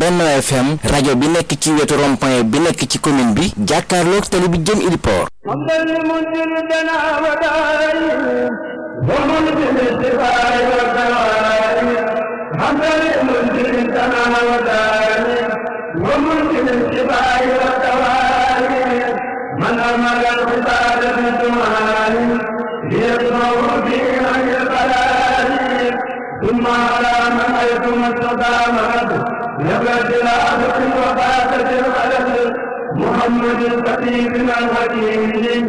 Benno FM rajo bi nekk ci wetu rond-point bi nekk ci commune bi jàkkaarloog tali bi jëm Iliport من أمر العباد بالدعاء ليسمع به عن البلاء ثم على من حيث ما استقامت نبت العبد وفاتت الخلل محمد الخطيب الحكيم